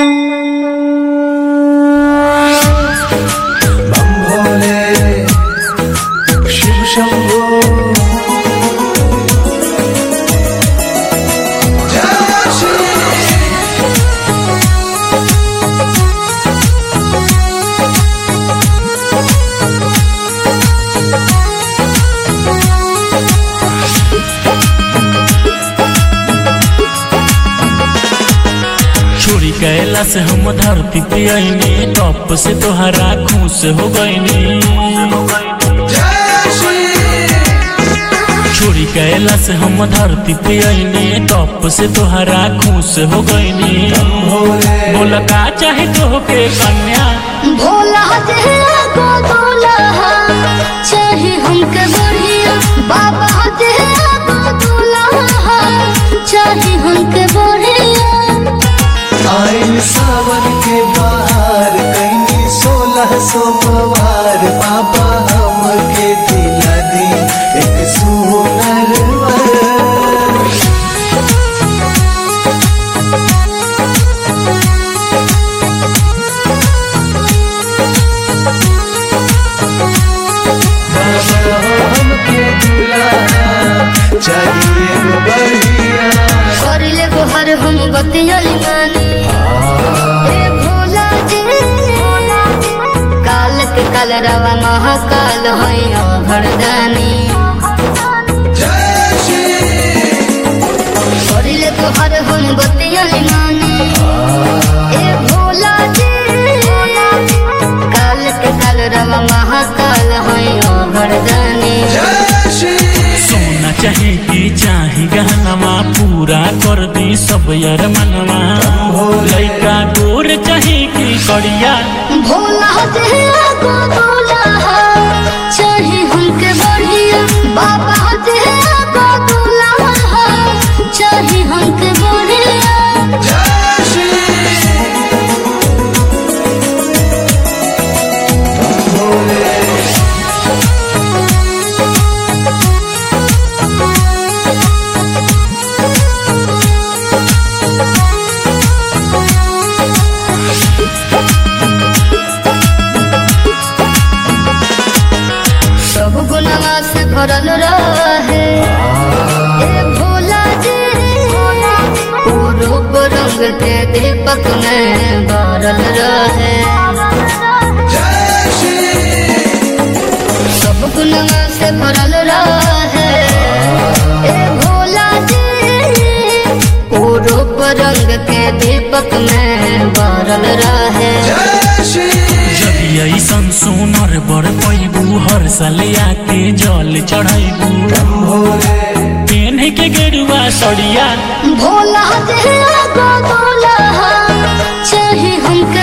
बम भोले शिव शंभो जय श्री छोरी कैला से हम धरती पे आईनी टॉप से तोहरा खुश हो गईनी जय श्री छोरी कैला से हम धरती पे आईनी टॉप से तोहरा खुश हो गईनी भोले बोला का चाहे तो के कन्या भोला तेरा को दुल्हा चाहे हमके बढ़िया बाबा तेरा को दुल्हा चाहे हमके बढ़िया आइल सावन के बाहर कहीं सोलह सोमवार बाबा हमके दिला दी एक सुनर वर बाबा हमके दिला चाहिए वो बढ़िया करिले गोहर हम बतियली मानी हे भोला जी काल के काल रवा महाकाल है भरदानी जय श्री करिले गोहर हम बतियली मानी हे भोला जी काल के काल रवा महाकाल है भरदानी जय श्री सोना चाहे की चाहे गहनवा पूरा कर दी सब यार मनवा लइका गोर चाहे की कड़िया भोला तेरा को दुल्हा चाहे हमके बढ़िया बाबा तेरा को दुल्हा चाहे हमके बढ़िया जय श्री भोले सब गुनवा से भरल रहे ए भोला जी रूप रंग के दीपक में भरल रहे जय श्री सब गुनवा से भरल रहे ए भोला जी ओ रूप रंग के दीपक में भरल रहे जय श्री जदि ऐसन सोनर बर पैबू हर साल आके जल चढ़ैबू भोले पेन्ह के गेरुआ सड़िया भोला तेरा को दुल्हा चाहे हमके